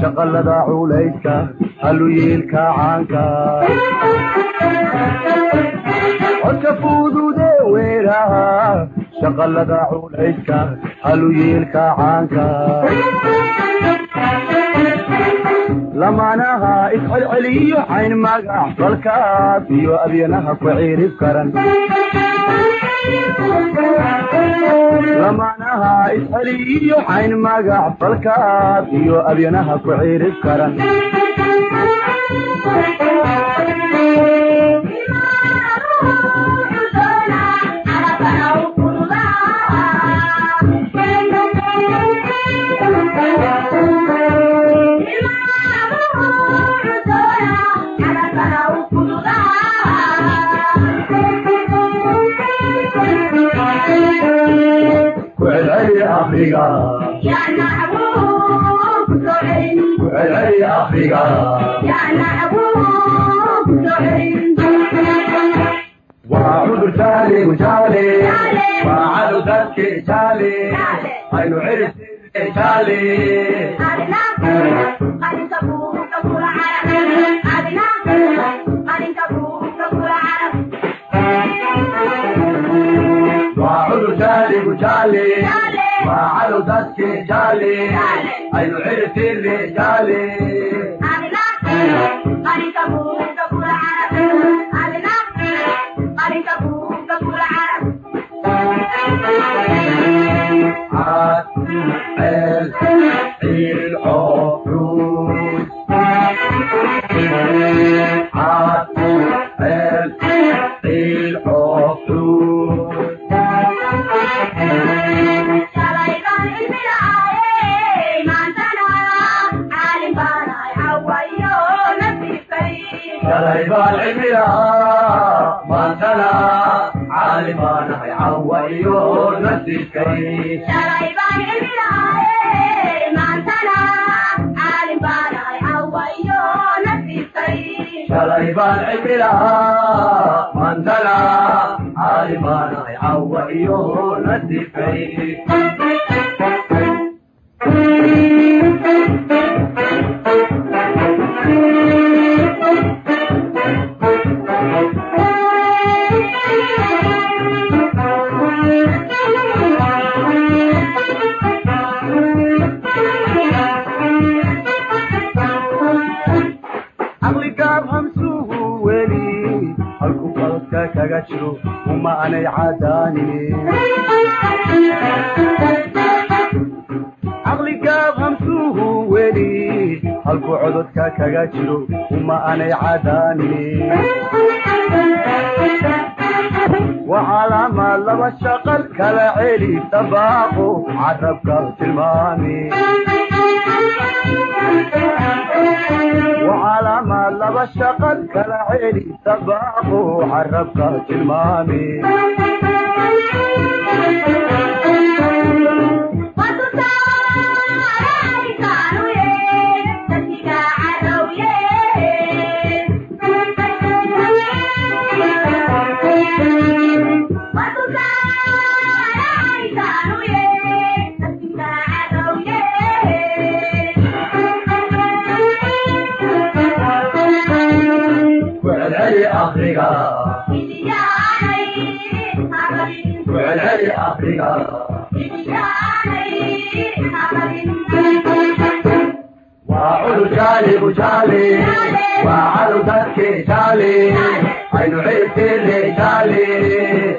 shaqalada culayska haluyeelka caanka codka fudude weeraha shaqalada culayska haluyeelka caanka lamaanaha iscelceliyo cayn magac falkaas iyo abyanaha ku ciirib karan lamaanaha isceliyo cayn magac falkaas iyo abyanaha ku ciirib karan ku celceli afriga ku celceli afriga waa cudur jaale gujaale waa cadow dadke jaale aynu cirisine jaale waa cudur jaale gujaale waa cadow dadke jaale aynu cirisine jaale caad ceel ciil cofruus caad ceel ciil cofruus shalay baan cilmilahaa maantana caalim baanahay cawa iyo nasiibkay shalay baan cilmilahaa maantana caalim baanahay cawa iyo nasiibkay caqli gaab hamsuhu weli halku qaladka kaga jiro uma aanay cadaanine caqli gaab hamsuhu weli halku cododka kaga jiro uma aanay cadaanine waa calaamaad laba shaqal kala celi dabaaqo carabka tilmaami وعلامة لبا شقد كالعيني سباقو عربك تلمامي وعلي أفريقيا وعلي أفريقيا وعلو جالي وجالي وعلو دكي جالي عينو عيسي جالي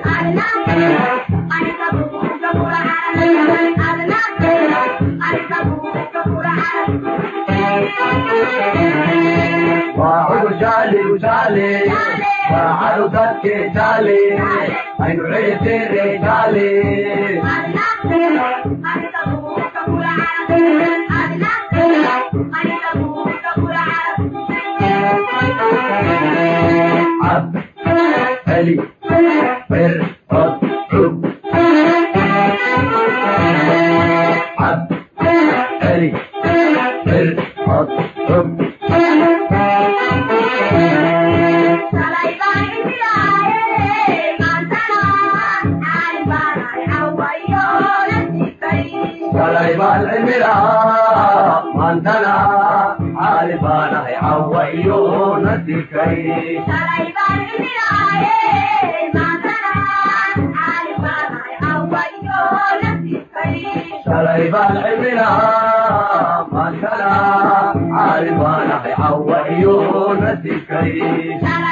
وعلو جالي وجالي وعلو دكي جالي عينو عيسي جالي عب علي بر قد عب عب علي بر قد عب سلايبان العلم لا مانتنا iyo nasikay shalay baan cimilahaa maantana caali baanahay cawa iyo nasikay